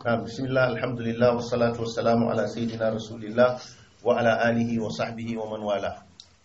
نعم بسم الله الحمد لله والصلاة والسلام على سيدنا رسول الله وعلى آله وصحبه ومن والاه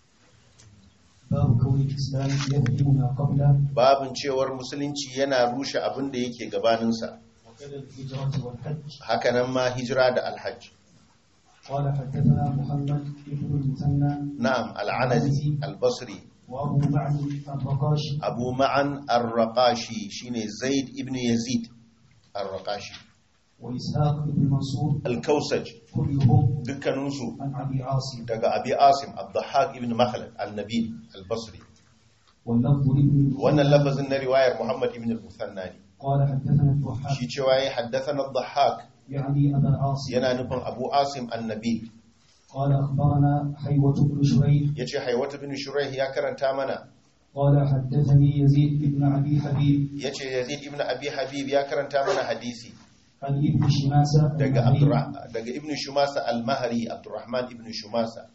باب كون الإسلام يهدم ما قبله babin cewar musulunci yana rushe abin da yake gabaninsa وكذا الهجرة والحج hakanan ma hijira da alhajj قال حدثنا محمد بن المثنى na'am al'anazi albasri وأبو معن الرقاشي abu ma'an ar-raqashi shine zaid ibn yazid ar-raqashi وإسحاق بن منصور al-kausaj كلهم dukkaninsu عن أبي عاصم daga abi asim abdahak ibn makhlad al-nabil al-basri واللفظ لابن wannan lafazin na riwayar muhammad ibn al-musanna ne قال حدثنا الضحاك shi cewa ya haddathana ad-dhahhak يعني أبا عاصم yana nufin abu asim an-nabil قال أخبرنا حيوة بن شريح yace haywata bin shuraih ya karanta mana قال حدثني يزيد بن أبي حبيب yace yazid ibn abi habib ya karanta mana hadisi عن ابن شماسة daga المهري. Abdurra- daga ibn shumasa al-mahri abdurrahman ibn shumasa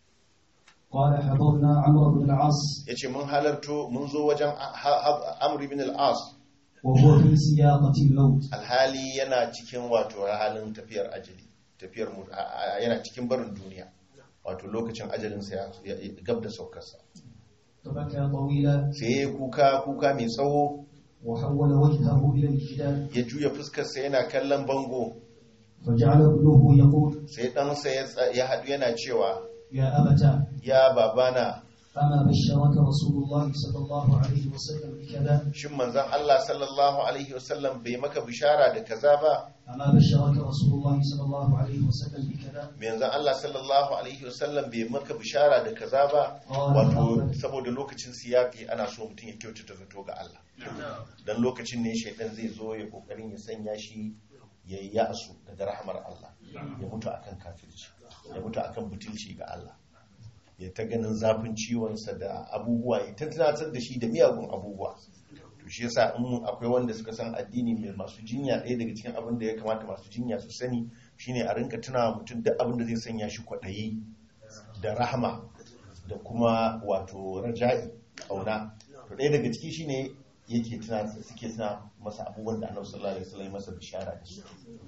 قال حضرنا عمرو بن العاص yace mun halarto mun zo wajen Ha- Ha- amr ibn al-as وهو في سياقة الموت alhali yana cikin wato halin tafiyar ajali tafiyar mu- a- a- yana cikin barin duniya wato lokacin ajalinsa ya ya- ya- gab da saukarsa فبكى طويلا sai ya yi kuka kuka mai tsawo وحول وجهه إلى الجدار ya juya fuskarsa yana kallon bango فجعل ابنه يقول sai ɗansa ya tsa- ya haɗu yana cewa يا أبتا ya babana أما بشرك رسول الله صلى الله عليه وسلم بكذا shin manzon Allah sallallahu alaihi wasallam bai maka bishara da kaza ba أما بشرك رسول الله صلى الله عليه وسلم بكذا manzon Allah sallallahu alaihi wasallam bai maka bishara da kaza ba قال wato فأخبر- saboda lokacin siyaki ana so mutum ya kyautata zato ga Allah dan lokacin ne shaidan zai zo ya kokarin ya sanya shi ya yi ya'asu daga rahamar Allah ya mutu akan kafirci ya mutu akan butulci ga Allah ya ta ganin zafin ciwonsa da abubuwa ya ta tunatar da shi da miyagun abubuwa to shi yasa in akwai wanda suka san addini mai masu jinya ɗaya daga cikin abin da ya kamata masu jinya su sani shine a rinka tunawa mutum duk abin da zai sanya shi kwaɗayi da rahama da kuma wato raja'i ƙauna to ɗaya daga ciki shine yake tuna suke tuna masa abubuwan da annabi sallallahu alaihi wasallam ya masa bishara da su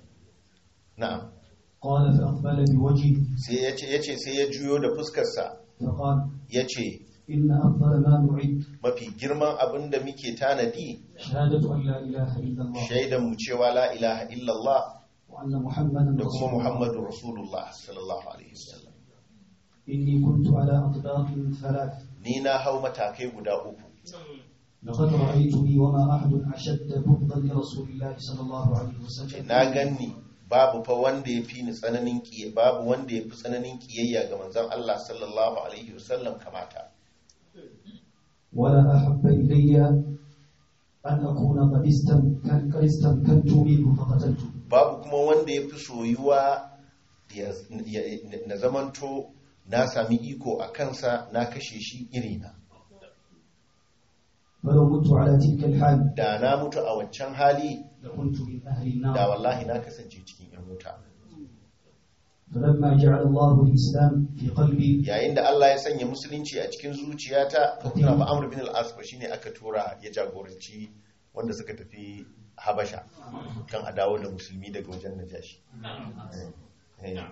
na'am قال فأقبل بوجهه sai yace yace sai ya juyo da fuskarsa فقال yace إن أفضل ما نعد mafi girman abin da muke tanadi شهادة أن لا إله إلا الله shaidan mu cewa la ilaha illallah وأن محمدا da رسول kuma الله muhammadu rasulullah sallallahu alaihi wasallam إني كنت على أطباق ثلاث ni na hau matakai guda uku لقد رأيتني وما أحد أشد بغضا لرسول الله صلى الله عليه وسلم na ganni babu fa wanda ya fi ni tsananin kiyaye babu wanda ya fi tsananin kiyayya ga manzon Allah sallallahu alaihi wasallam kamata ولا أحب إلي أن أكون قد استمكن- قد استمكنت منه فقتلته babu kuma wanda ya fi soyuwa ya- ya- na zamanto na sami iko a kansa na kashe shi irina فلو مت على تلك الحال da na mutu a wancan hali لكنت من أهل da النار wallahi na kasance cikin yan wuta فلما جعل الله الإسلام في قلبي yayin da Allah ya sanya musulunci a cikin zuciyata ka tuna ba Amr bin al-As ba shine aka tura ya jagoranci wanda suka tafi Habasha kan a dawo da musulmi daga wajen Najashi Eh, eh.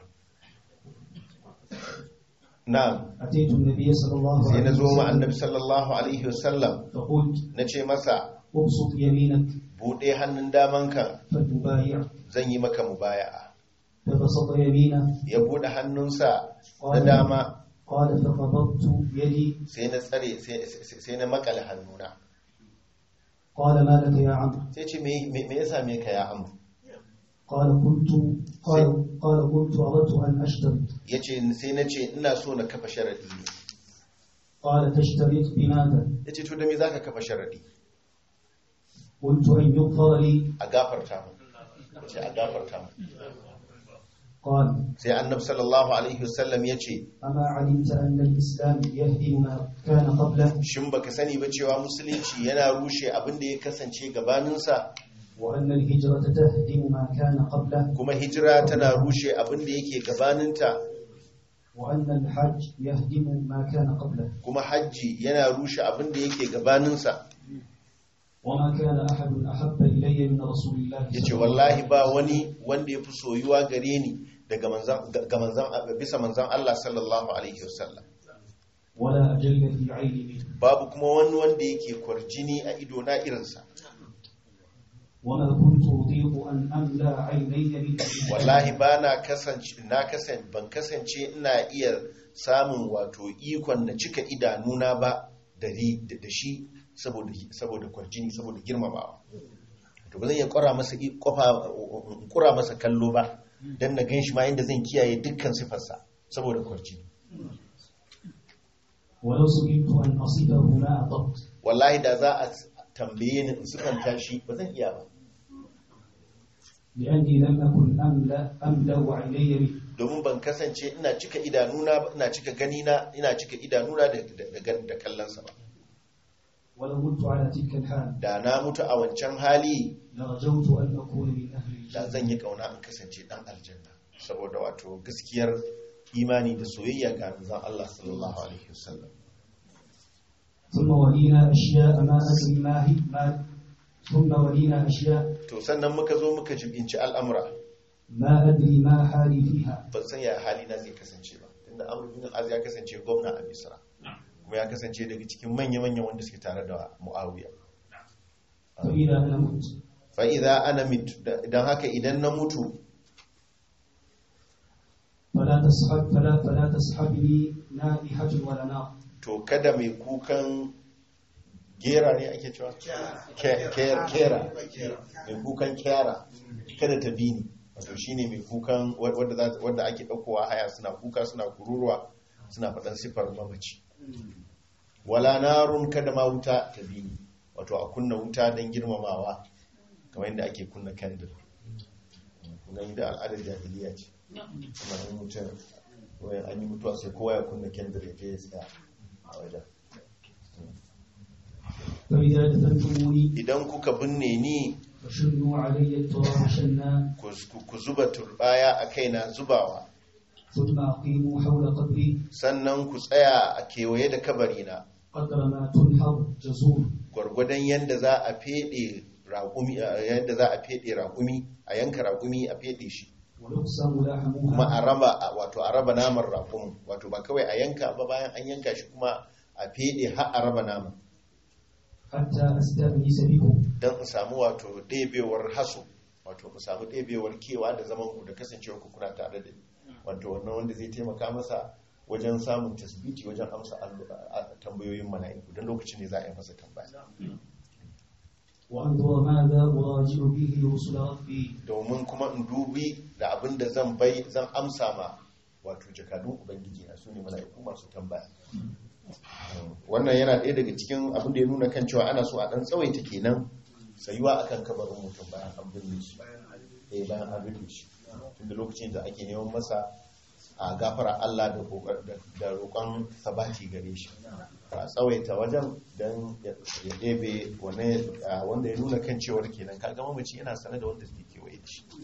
na'am أتيت النبي صلى الله sai na عليه zo ma وسلم annabi sallallahu alaihi wasallam فقلت na ce masa ابسط يمينك buɗe hannun damanka فتبايع zan yi maka mubaya'a فبسط يمينه ya buɗe hannunsa na dama قال فقبضت يدي sai na tsare sai- sai sai na makale hannuna قال ما لك يا عمرو sai ce me me- me ya same ka ya amru قال كنت قال قال كنت أردت أن أشترط ya ce sai na ce ina so na kafa sharaɗi ne قال تشترط بماذا ya ce to da me za ka kafa sharaɗi قلت أن يغفر لي a gafarta mu ya ce a gafarta mu قال sai annab sallallahu alaihi wasallam ya ce أما علمت أن الإسلام يهدم ما كان قبله shin baka sani ba cewa musulunci yana rushe abin da ya kasance gabaninsa وأن الهجرة تهدم ما كان قبله kuma hijira tana rushe abin da yake gabaninta وأن الحج يهدم ما كان قبله kuma hajji yana rushe abin da yake gabaninsa وما كان أحد أحب إلي من رسول الله yace صلى الله wallahi ba wani wanda ya fi soyuwa gare ni daga manzan ga manzan bisa manzan Allah sallallahu alaihi wasallam ولا أجل في عيني منه babu kuma wani wanda yake kwarjini a ido na irinsa وما كنت أطيق أن أملأ عيني منه wallahi ba na kasance na kasance ban kasance ina iya samun wato ikon na cika idanuna ba da ri- da da shi saboda saboda kwarjini saboda girmamawa to ba zan iya kura masa i- kofa in kura masa kallo ba dan na ganshi ma inda zan kiyaye dukkan sifarsa saboda kwarjini ولو سئلت أن أصفه ما أطبت wallahi da za a tambaye ni in sifanta shi ba zan iya ba لأني لم أكن أملأ أملأ عيني منه domin ban kasance ina cika idanuna ba ina cika ganina ina cika idanuna da da, da, da kallonsa ba ولو كنت على تلك الحال da na mutu a wancan hali لرجوت أن أكون من أهل da الجنة zan yi kauna in kasance dan aljanna saboda wato gaskiyar imani da soyayya ga manzon Allah sallallahu alaihi wasallam ثم ولينا أشياء ما أدري ما هي ما ثم ولينا أشياء to sannan muka zo muka jibinci al'amura ما أدري ما حالي فيها ban san ya hali na zai kasance ba tunda Amr bin al-Az ya kasance gwamna a Misra kuma ya kasance daga cikin manya-manyan wanda suke tare da Muawiya فإذا أنا مت fa idza ana mit dan haka idan na mutu فلا تسحب فلا فلا تسحبني نائحة ولا نار to kada mai kukan gera ne ake cewa Ke- ke- kera mai kukan kera kada ta bi ni wato shine mai kukan wadda za- wadda ake ɗaukowa haya suna kuka suna kururuwa suna faɗan siffar mamaci wala narun kada ma wuta ta bi ni wato a kunna wuta don girmamawa kamar yadda ake kunna candle kun gani da al'adar jahiliya ce kuma an mutum wayan an yi mutuwa sai kowa ya kunna candle ya je ya tsaya a wajen فإذا دفنتموني idan kuka binne ni فشنوا علي التراب شنا ku ku zuba turbaya a kaina zubawa ثم أقيموا حول قبري sannan ku tsaya a kewaye da kabarina قدر ما تنحر جزور gwargwadon yadda za a fede raƙumi yadda za a fede raƙumi a yanka raƙumi a fede shi ويقسم kuma لحمها a raba wato a raba naman raƙumin wato ba kawai a yanka ba bayan an yanka shi kuma a fede har a raba naman حتى أستأنس بكم don in samu wato ɗebewar haso wato ku samu ɗebewar kewa da zaman ku da kasancewar ku kuna tare da ni wato wannan wanda zai taimaka masa wajen samun tasbiti wajen amsa allo- a- a- tambayoyin mala'iku don lokacin ne za a yi masa tambaya وأنظر ماذا أراجع به رسل ربي domin kuma in dubi da abin da zan bai zan amsa ma wato jakadun ubangiji na su ne mala'iku masu tambaya wannan yana ɗaya daga cikin abin da ya nuna kan cewa ana so a ɗan tsawaita kenan tsayuwa akan kabarin mutum bayan an binne shi eh bayan an rufe shi tunda lokacin da ake neman masa a gafara Allah da kokar- da- da roƙon sabati gare shi a tsawaita wajen don ya ya ɗebe wane- a wanda ya nuna kan cewar kenan kaga mamaci yana sane da wanda suke kewaye da shi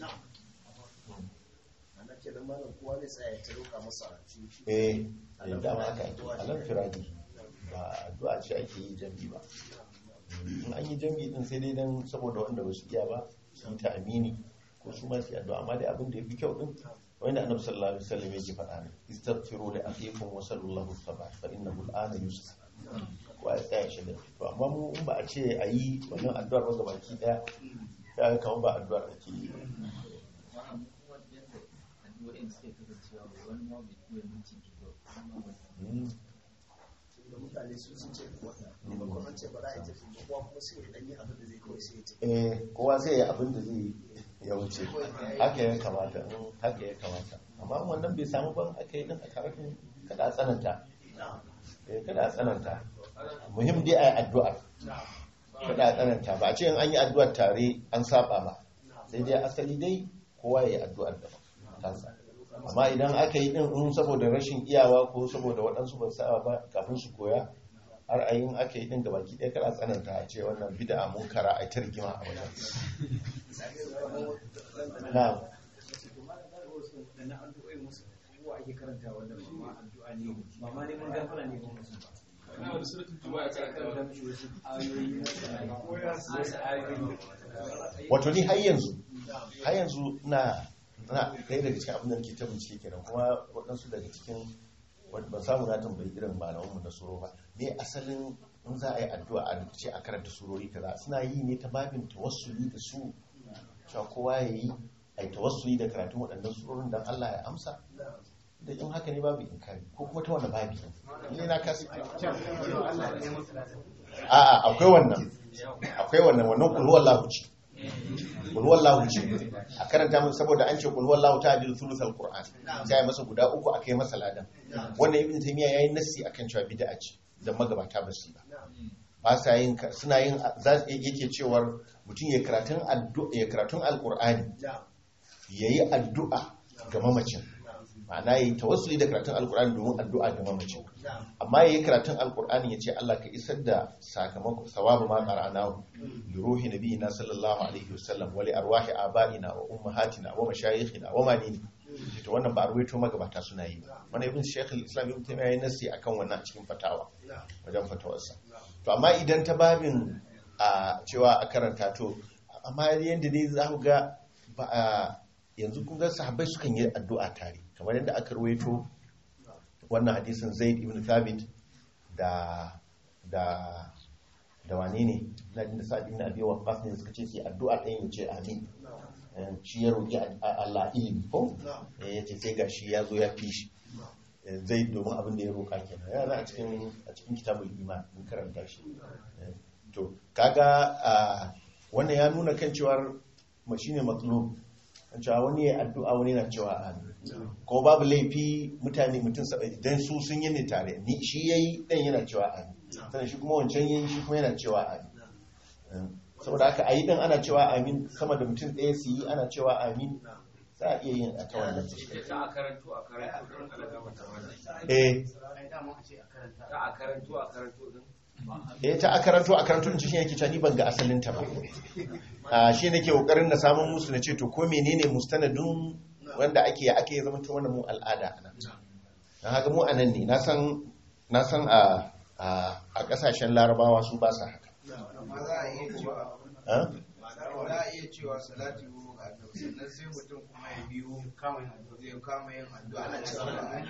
ana kenan malam kowa zai tsaya ya ta roƙa masa shi shi eh eh, dama haka ake alam firadi ba addu'a ce ake yi jam'i ba in an yi jam'i din sai dai dan saboda wanda ba su iya ba su yi ta amini ko su ma su yi addu'a amma dai abin da ya fi kyau din wanda annabi sallallahu alaihi wasallam yake faɗa ne istaghfiru li akhikum wa sallallahu thabat fa innahu al'ana yusra ko a tsaya shi da to amma mu in ba a ce a yi wannan addu'ar ba gabaki daya sai aka kama ba addu'ar ake yi Mm. da mutane su sun ce wannan maimakon an ce ba za a yi tafi ba kowa kuma sai ya dan yi abin da zai kawai sai ya tafi eh kowa sai ya abin da zai ya wuce haka ya kamata in haka ya kamata amma in wannan bai samu ban aka yi din a karfin kada a tsananta eh kada a tsananta muhim dai a yi addu'ar kada a tsananta ba a ce in an yi addu'ar tare an saba ba sai dai asali dai kowa ya yi addu'ar da kansa amma idan aka yi din in saboda rashin iyawa ko saboda waɗansu ba saba ba kafin su koya har a yin aka yi din gabaki ɗaya kada a tsananta a ce wannan bid'a munkara a ta rigima a wajen na'am wato ni har yanzu har yanzu na na ɗaya daga cikin abin da nake ta bincike kenan kuma waɗansu daga cikin ban samu na tambayi irin malamanmu na suro ba ne asalin in za a yi addu'a a ce a karanta surori kaza suna yi ne ta babin tawassuli da su cewa kowa ya yi a yi tawassuli da karatun waɗannan surorin don Allah ya amsa da in haka ne babu inkari ko kuma ta wanda babi ne na kasu a'a akwai wannan akwai wannan wannan kulhuwar lahu ce kulhuwar lahu ce a karanta mun saboda an ce kulhuwar lahu ta adilu thuluthal qur'an sai masa guda uku akai masa ladan wannan ibn taymiya yayin nassi akan cewa bid'a ce da magabata ba su ba ba sa yin suna yin yake cewar mutum ya karatun addu'a ya karatun alqur'ani yayi addu'a ga mamacin ma'ana yayi tawassuli da karatun alqur'ani domin addu'a ga mamacin amma yayi karatun alqur'ani ya ce Allah ka isar da sakamakon sawabu ma qara'nahu li ruhi nabiyina sallallahu alaihi wasallam wa li arwahi abaina wa ummahatina wa mashayikhina wa manini to wannan ba a ruwaito magabata suna yi ba wani ibn shaykh al-islam ibn taymiya yayin nasi akan wannan a cikin fatawa wajen fatawarsa to amma idan ta babin a cewa a karanta to amma yanda dai za ku ga ba a yanzu kun ga sahabbai sukan yi addu'a tare kamar yadda aka ruwaito wannan hadisin zaid ibn thabit da da da wane ne na da sa'ad ibn abi waqqas ne suka ce sai addu'a ɗayan ya ce amin shi ya roƙi Allah ilimi ko ya ce sai gashi ya zo ya fi shi zai domin abin da ya roƙa kenan yana a cikin a cikin kitabul iman mun karanta shi to kaga wannan ya nuna kan cewar shine matlub kan cewa wani ya addu'a wani na cewa amin ko babu laifi mutane mutum sabai idan su sun yi ne tare ni shi yayi dan yana cewa amin sannan shi kuma wancan yayi shi kuma yana cewa amin saboda haka a yi ɗin ana cewa amin sama da mutum ɗaya su yi ana cewa amin za a iya yin a ta wannan ta a karanto a karanto don alagama ta wani eh ta a karanto a karanto din eh ta a karanto a karanto in ci shi yake cewa ni ban ga asalin ta ba a shi nake kokarin na samun musu na ce to ko menene mustanadun wanda ake ya ake zama ta wannan mu al'ada anan dan haka mu anan ne na san na san a a kasashen larabawa su ba sa haka amma za a iya cewa ha? za a iya cewa salati goma ga annabi sannan sai mutum kuma ya biyo zai kama yin addu'a ana cewa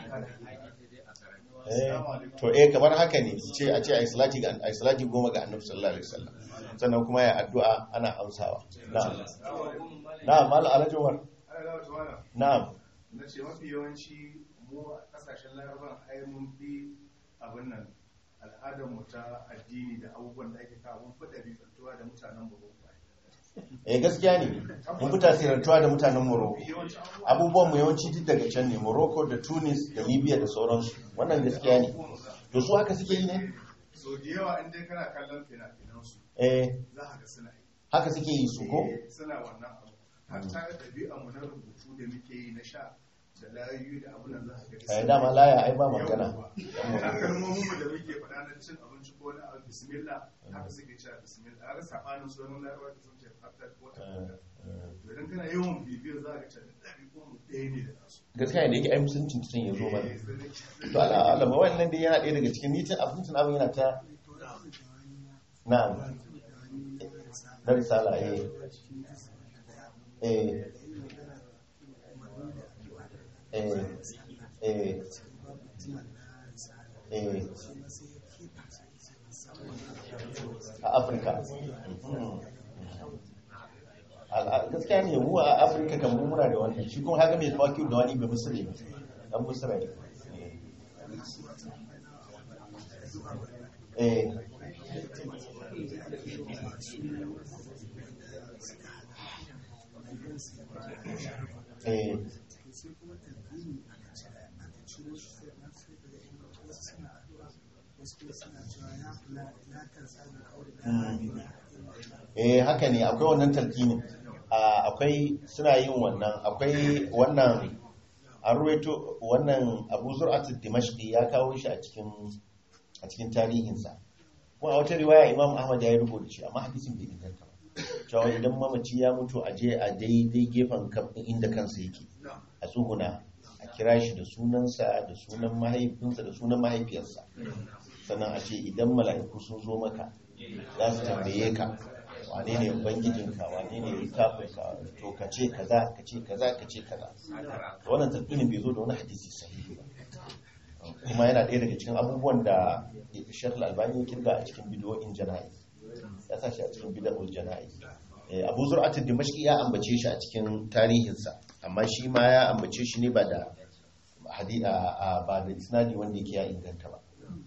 Eh, to eh kamar haka ne ce a ce ai salati ga ai salati goma ga annabi sallallahu alaihi wasallam sannan kuma ya addu'a ana amsawa na'am na'am mal alhaji umar na'am na ce mafi yawanci mu a kasashen laraban ai mun fi abin nan al'adar mu ta addini da abubuwan da ake kawo mun fi ɗabi'antuwa da mutanen mu eh gaskiya ne mun fi tasirantuwa da mutanen Morocco abubuwan mu yawanci duk daga can ne Morocco da Tunis da Libya da sauransu wannan gaskiya ne to su haka suke yi ne so da yawa in dai kana kallon fina-finan su eh za ka ga suna yi haka suke yi su ko Eh, suna wannan abu hatta ɗabi'an mu na rubutu da muke yi na sha da layoyi da abin nan za ka ga eh dama laya ai ba magana kalmomin mu da muke faɗa na cin abinci ko na abu bismillah haka suke cewa bismillah har sabanin sunan larabawa da sun ce fatar ko ta Eh, eh. idan kana yawan bibiyar za ka ce ɗabi'un mu ɗaya ne da nasu gaskiya ne da yake ai musuncin tun ya zo mana to ala alama wannan dai yana ɗaya daga cikin nitin abincin abin yana ta na'am na risala eh eh eh eh eh a afirka Mhm. Al'a- gaskiya ne mu a afirka kan mu muna da wannan shi kuma haka mai tawaki da wani bai musulmi ne dan musulmi ne eh eh eh haka ne akwai wannan talqinin Ah, akwai suna yin wannan akwai wannan an ruwaito wannan abu zur'atul dimashqi ya kawo shi a cikin a cikin tarihinsa kuma a wata riwaya imam ahmad ya yi rubuta shi amma hadisin bai inganta ba cewa idan mamaci ya mutu a je a daidai gefen kan- inda kansa yake a tsuguna a kira shi da sunansa da sunan mahaifinsa da sunan mahaifiyarsa sannan a ce idan mala'iku sun zo maka za su tambaye ka wane ne ubangijinka wane ne littafinka to ka ce kaza ka ce kaza ka ce kaza to wannan talqinin bai zo da wani hadisi sahihi ba kuma yana ɗaya daga cikin abubuwan da Sheikh Al-Albani ya kirga a cikin bidiyoyin jana'i ya sa shi a cikin bidiyoyin jana'i Eh, Abu Zur'atul Dimashqi ya ambace shi a cikin tarihinsa amma shi ma ya ambace shi ne ba da hadi a a- ba da isnadi wanda yake ya inganta ba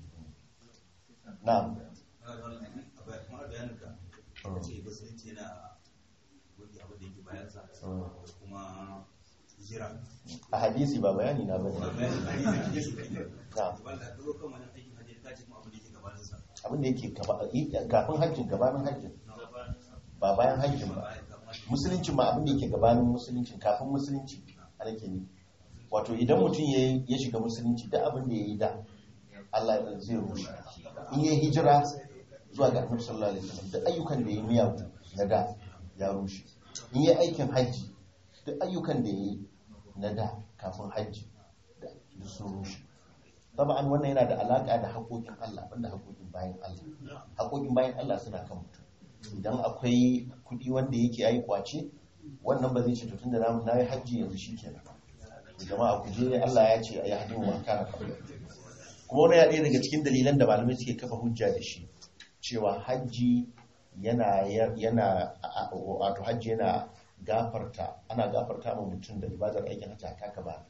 na'am kamar bayanin ka ce musulunci yana wani abu da yake bayansa Mm. da kuma jira a hadisi ba bayani na bane bayanin hadisi ne na'am wanda ka zo kan wani aikin hajji ka ce kuma abu da yake gabaninsa abin da yake gaba- kafin hajjin gabanin hajjin ba bayan hajjin ba musulunci ma abin da yake gabanin musulunci kafin musulunci a nake ne wato idan mutum ya ya shiga musulunci da abin da ya yi da Allah ya zai rushe in ya hijira zuwa ga annabi sallallahu alaihi wasallam duk ayyukan da ya yi miyagu na da ya rushe in ya aikin hajji duk ayyukan da ya yi na da kafin hajji da duk sun rushe taba'an wannan yana da alaka da haƙoƙin Allah banda haƙoƙin bayan Allah haƙoƙin bayan Allah suna kan mutum idan akwai kuɗi wanda yake yayi kwace wannan ba zai ce to tunda na na yi hajji yanzu shikenan jama'a ku je Allah ya ce ayi hadin wa kana qabla kuma wani ya ɗaya daga cikin dalilan da malamai suke kafa hujja da shi cewa hajji yana yana a- a- wato hajji yana gafarta ana gafarta ma mutum da ibadar aikin hajji haka ka ba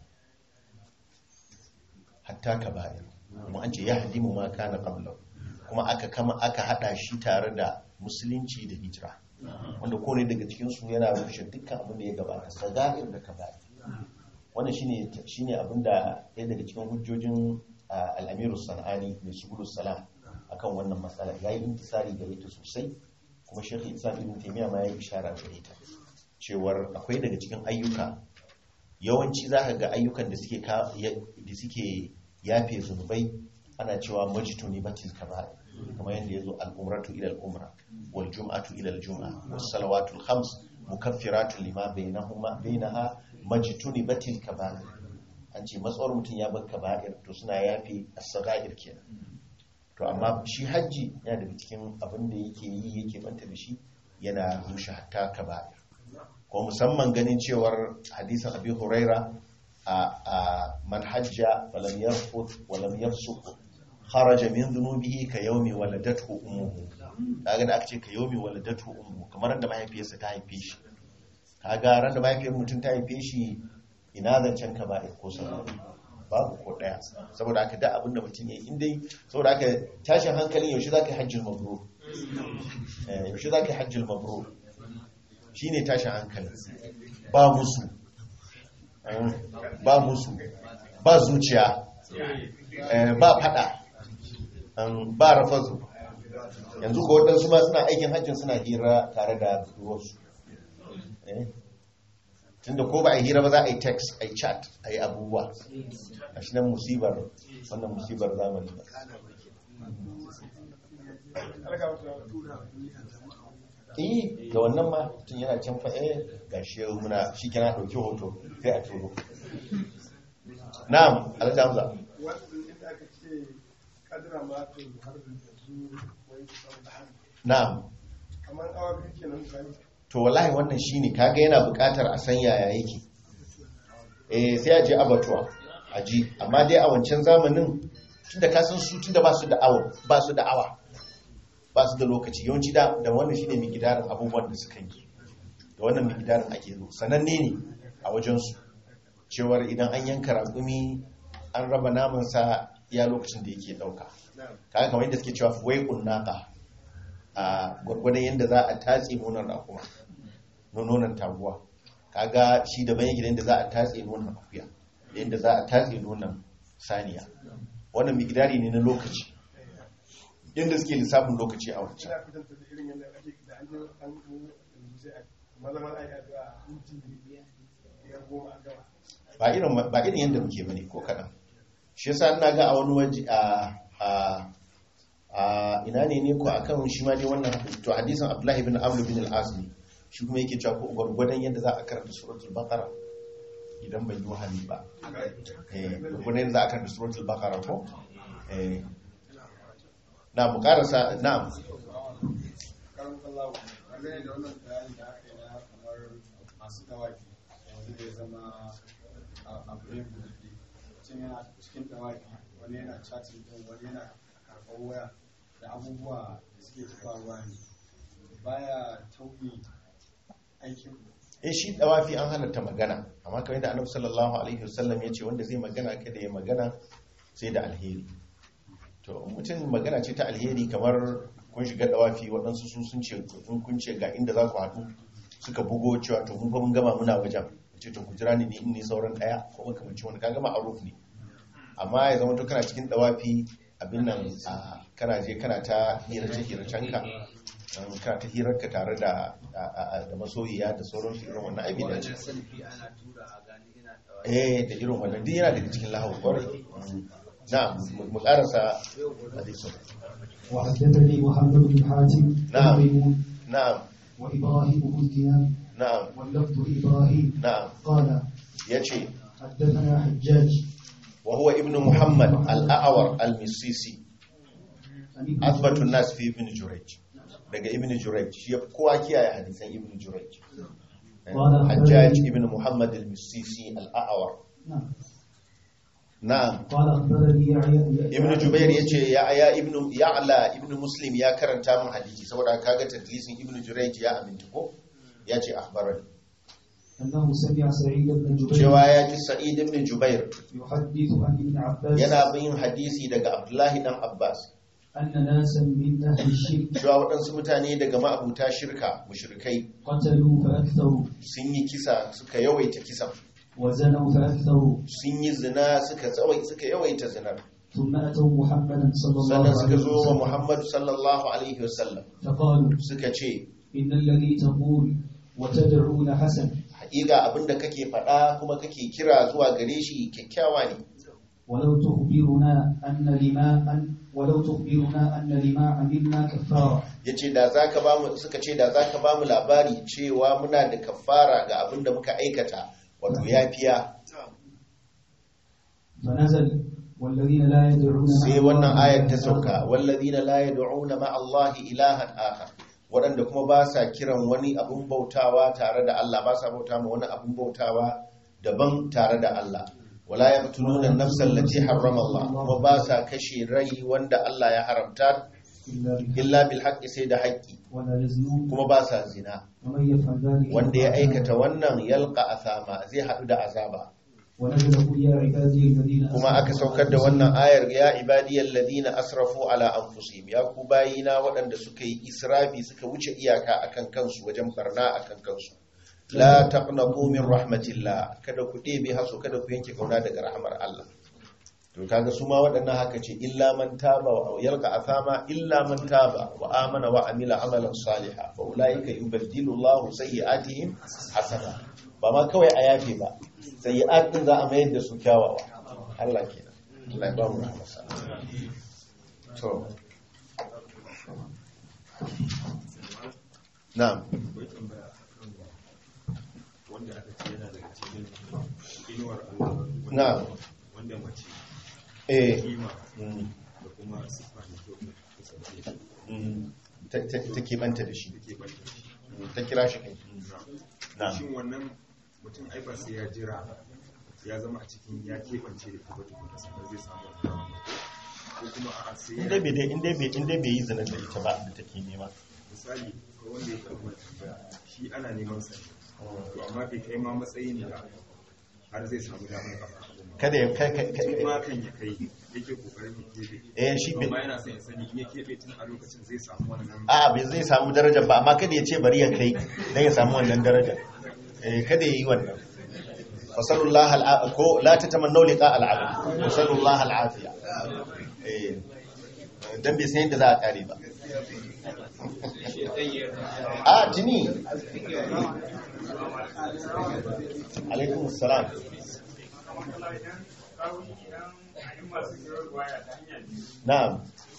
hatta ka ba kuma an ce ya hadimu ma kana qabla kuma aka kama aka hada shi tare da musulunci da hijira wanda kone daga cikin su yana rushe dukkan abin da ya gabata sagair da kaba'ir wannan shine shine abin da ɗaya daga cikin hujjojin ah, al-Amiru Sanani mai subulus salam akan wannan matsala yayi intisari gare ta sosai kuma Sheikh Islam Ibn Taymiyyah ma yayi ishara gare ta cewar akwai daga cikin ayyuka yawanci za ka ga ayyukan da suke ka- ya- da suke yafe zunubai ana cewa majtuni batil kaba'ir kamar yadda yazo al-umratu ila al-umra wal jum'atu ila al-jum'a was salawatul khams mukaffiratun lima bainahuma bainaha majtuni batil kaba'ir an ce matsawar mutum ya bar kaba'ir to suna yafe as-sagair kenan to amma shi hajji yana daga cikin abin da yake yi yake banta da shi yana rushe hatta kaba'ir ko musamman ganin cewar hadisin abi huraira a a man hajja falam yarfut wa lam yafsuq kharaja min dhunubihi ka yawmi waladathu ummuhu kaga da aka ce ka yawmi waladathu ummuhu kamar da mahaifiyarsa ta haife shi kaga ran da mahaifiyar mutum ta haife shi ina zancen ka ba ko sabon babu ko daya saboda haka da abinda mutum ya yi in dai saboda haka tashin hankalin yaushe za ka yi hajjil mabrur Eh, yaushe za ka yi hajjil mabrur shi ne tashin hankali ba musu Eh, ba musu ba zuciya eh, ba fada um, ba rafazu yanzu ko waɗansu ma suna aikin hajjin suna hira tare da budurwarsu eh? tunda ko ba a hira ba za a yi text a yi chat a yi abubuwa a shi nan musibar wannan musibar zamani ba eh da wannan ma tun yana can fa eh gashi yau muna shi kana dauki hoto sai a turo na'am alhaji hamza wannan inda aka ce kadira ma to har da su wai kusan da hannu na'am kamar awa biyu kenan gani to wallahi wannan shine kaga yana buƙatar a san yaya yake eh sai a je abatuwa a ji amma dai a wancan zamanin tunda ka san su tunda ba su da awa ba su da awa ba su da lokaci yawanci da da wannan shine mikidarin abubuwan da suka yi da wannan mikidarin ake zo sananne ne a wajen su cewar idan an yanka raƙumi an raba naman sa iya lokacin da yake dauka kaga kamar yadda suke cewa fuwaiqun naqa a gwargwadon yadda za a tatse nonon rakuma nonon taguwa kaga shi daban yake da yadda za a tatse nonon akuya da yadda za a tatse nonon saniya wannan migidari ne na lokaci yadda suke lissafin lokaci a wancan ina kwatanta da irin yadda ake da an je an mu yanzu sai a maza maza a yi addu'a minti biyar goma a gama ba irin ba irin yadda muke bane ko kaɗan shi yasa ina ga a wani waje a a a ina ne ne ko akan shi ma dai wannan to hadisin Abdullahi ibn Amr bin al-As ne shi kuma yake cewa ko gwargwadon yadda za a karanta suratul baqara idan bai yi wahali ba eh gwargwadon yadda za a karanta suratul baqara ko eh na mu karasa na'am karin kallawa dangane da wannan bayani da aka yi na kamar masu dawaki yanzu da ya zama a brain buɗe mutum yana cikin dawaki wani yana chatting din wani yana karɓar waya da abubuwa da suke tafawa ne baya tauye aikin eh shi dawafi an halatta magana amma kamar yadda annabi sallallahu alaihi wasallam ya ce wanda zai magana kada ya magana sai da alheri to in mutum magana ce ta alheri kamar kun shiga dawafi waɗansu su sun ce in kun ce ga inda za ku haɗu suka bugo cewa to mun fa mun gama muna wajen ce to ku jira ni ne in ne sauran ɗaya ko makamancin wani kaga ma'aruf ne amma ya zama to kana cikin dawafi abin nan a kana je kana ta hirace hiracen ka um, kana ta hirarka tare da da masoyiya da sauran su irin wannan aibi da ce eh da irin wannan duk yana daga cikin lahu kwarai na mu karasa hadisin وحدثني محمد بن حاتم نعم. وميمون na'am وإبراهيم بن دينار na'am واللفظ إبراهيم na'am قال yace حدثنا حجاج wa huwa ibnu muhammad al-a'war al-misisi عن ابن asbatun nas fi ibn jurayj daga ibn jurayj shi ya fi kowa kiyaye hadisan ibn jurayj Eh, Wala- hajjaj ibn muhammad al-misisi al-a'war نعم na'am قال أخبرني يعيى ibn jubair yace ya ya ibn ya'la ibn muslim ya karanta min hadisi saboda kaga tadlisin ibn jurayj ya aminta ko yace akhbarani أنه سمع سعيد بن جبير cewa ya ji sa'id ibn jubair يحدث عن ابن عباس yana bin hadisi daga abdullahi dan abbas أن ناسا من أهل الشرك cewa waɗansu mutane daga ma'abuta shirka mushrikai قتلوا فأكثروا sun yi kisa suka yawaita kisan وزنوا فأكثروا sun yi zina suka tsawai suka yawaita zinar ثم أتوا محمدا صلى الله sannan suka عليه zo wa وسلم muhammadu sallallahu alaihi wasallam فقالوا suka ce إن الذي تقول وتدعون حسن haƙiƙa abinda kake faɗa kuma kake kira zuwa gare shi kyakkyawa ne ولو تخبرنا أن لما أن ولو تخبرنا أن لما عملنا كفارة ya ce da za ka bamu suka ce da za ka bamu labari cewa muna da kafara ga abinda muka aikata wato yafiya فنزل والذين لا يدعون مع sai الله wannan ayar ta إلها sauka آخر. wallazina la yad'una ma Allah ilahan akhar waɗanda kuma ba sa kiran wani abun bautawa tare da Allah ba sa bauta ma wani abun bautawa daban tare da Allah wala yaqtuluna an-nafsa allati harrama Allah kuma ba sa kashe rai wanda Allah ya haramta إلا بالحق illa bil haqqi sai da haƙƙi ولا يزنون kuma ba sa zina ومن يفعل ذلك wanda ya يلقى aikata أثاما. wannan yalqa athama zai haɗu da azaba ونزل قل يا عبادي الذين kuma aka أسرفوا saukar da على wannan ayar ya ibadiyal ladina asrafu ala anfusihim ya ku bayina waɗanda suka yi israfi suka wuce iyaka akan kansu wajen barna akan kansu la taqnatu min rahmatillah kada ku ɗebe haso kada ku yanke kauna daga rahmar Allah to kaga su ma waɗannan haka ce illa man taba wa yalqa athama illa man taba wa amana wa amila amalan salihan fa ulaika yubaddilu Allahu sayyi'atihim hasana ba ma kawai a yafe ba sayyi'at din za a mayar da su kyawawa Allah kenan Allah ya ba mu rahmarsa to na'am wanda aka ce yana daga cikin inuwar Allah na'am wanda mace eh kima mm, da kuma siffa da kyau da kasance mm, ta ta- ta keɓanta da shi da ke banta shi Mm, ta kira shi kai na'am shin wannan mutum ai ba sai ya jira ya zama a cikin ya keɓance da kuma tukuna sannan zai samu wannan ko kuma a sai in dai ya bai dai in dai bai in dai bai yi zina da ita ba da take nema misali ko wanda ya karɓi tambaya shi ana neman sa ne. to amma bai kai ma matsayin da har zai samu damar kafa kada ya kai kai tun kai ma kan ya kai yake kokarin ya keɓe eh shi bai amma yana son ya sani in ya keɓe tun a lokacin zai samu wannan a bai zai samu darajar ba amma kada ya ce bari ya kai dan ya samu wannan darajar eh kada ya yi wannan fasalullah al'a ko la tatamannu liqa al'abd fasalullah al'afiya eh dan bai san yadda za a kare ba a tuni alaikum assalam na'am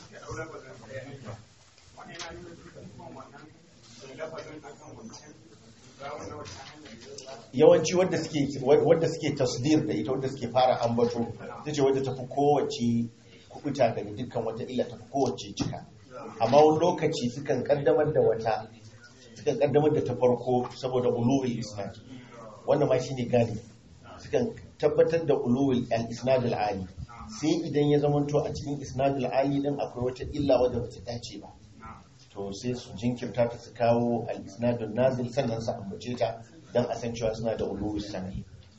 yawanci wadda suke wadda suke tasdir da ita wadda suke fara ambato tace wadda tafi kowace kubuta daga dukkan wata illa ta fi kowace cika amma wani lokaci sukan kaddamar da wata sukan kaddamar da ta farko saboda ulul isnad wannan ma shine gani sukan tabbatar da ulul al-isnad al-ali sai idan ya zamanto a cikin isnad al-ali din akwai wata illa wadda bata dace ba to sai su jinkirta ta su kawo al-isnad al-nazil sannan su ambace ta dan a san cewa suna da ulul sanad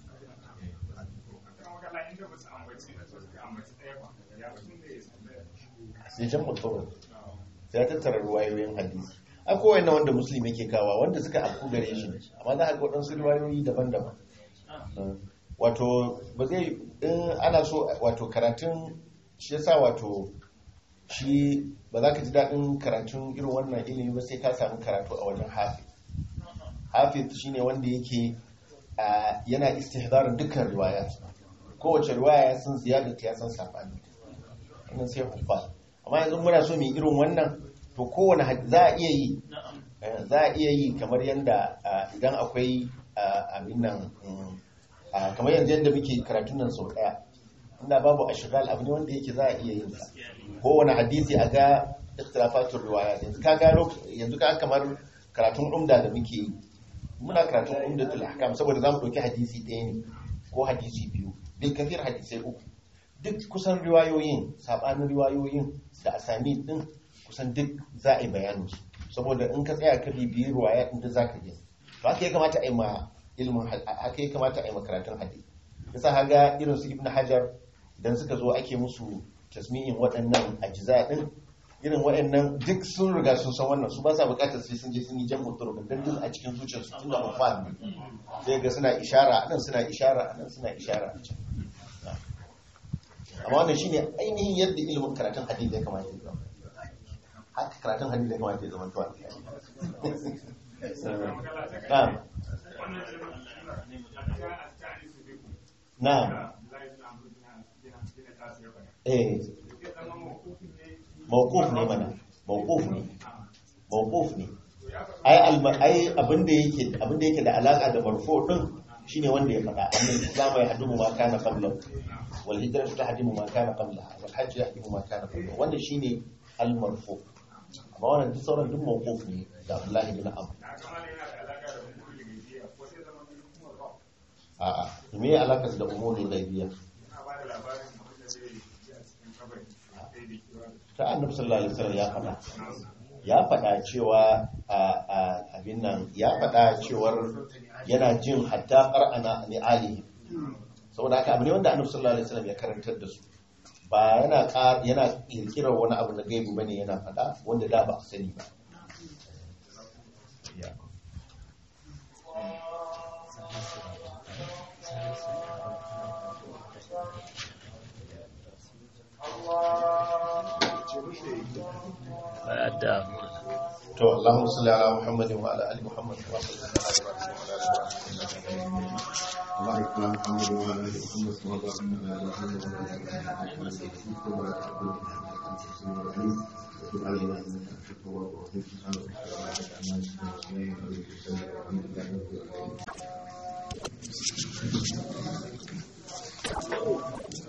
sai jan mutum sai ya tattara ruwayoyin hadisi a kowai na wanda musulmi yake kawa wanda suka afku gare shi ne amma za a ga waɗansu ruwayoyi daban-daban wato ba zai in ana so wato karatun shi yasa wato shi ba za ka ji daɗin karatun irin wannan ilimi ba sai ka samu karatu a wajen hafi hafi shine wanda yake yana istihdarin dukkan riwaya kowace riwaya ya san ziyadata ya san safani wannan sai huffa amma yanzu muna so mu irin wannan to kowane za a iya yi za a iya yi kamar yadda idan akwai abin nan kamar yanzu yadda muke karatun nan sau daya inda babu ashigal abu ne wanda yake za a iya yin sa kowane hadisi a ga ikhtilafatun riwaya yanzu ka ga yanzu ka kamar karatun umda da muke yi muna karatun umdatul ahkam saboda zamu dauki hadisi ɗaya ne ko hadisi biyu bil kafir hadisai uku duk kusan riwayoyin sabanin riwayoyin da asani din kusan duk za a yi bayanin su saboda in ka tsaya ka bibiyi riwaya din da zaka yi to haka ya kamata a yi ma ilmin haka ya kamata a yi makaratun hadisi yasa haga irin su ibnu hajar idan suka zo ake musu tasmi'in waɗannan ajiza din irin waɗannan duk sun riga sun san wannan su ba sa buƙatar sai sun je sun yi jan mutur dan duk a cikin zuciyarsu tun da mafan ne sai ga suna ishara anan suna ishara anan suna ishara a can amma wannan shine ainihin yadda ilimin karatun hadisi ya kamata ya zama haka karatun hadisi ya kamata ya zama tuwa na'am na'am eh mawquf ne mana mawquf ne mawquf ne ai ai abinda yake abinda yake da alaka da marfu din shine wanda ya faɗa annabi islamu ya hadu ma kana qablahu wal hijratu tahdimu ma kana qablaha wal hajj yahdimu ma kana qablahu wannan shine al marfu amma wannan duk sauran duk mawquf ne da Abdullahi bin Amr a a me ya alaka da umurul ghaibiyya ta annabi sallallahu alaihi wasallam ya faɗa ya faɗa cewa abin nan ya faɗa cewar yana jin hatta ƙar'ana ni alihi saboda haka abu ne wanda annabi sallallahu alaihi wasallam ya karantar da su ba yana yana kirkirar wani abu na gaibu bane yana faɗa wanda da ba a sani ba to Allahumma salli ala Muhammadin wa ala ali Muhammad wa sallallahu alaihi wa sallam وبارك على محمد وعلى ال محمد كما باركنا على محمد وعلى ال محمد وبارك على محمد وعلى ال محمد وتب علينا انك انت التواب الرحيم سبحانك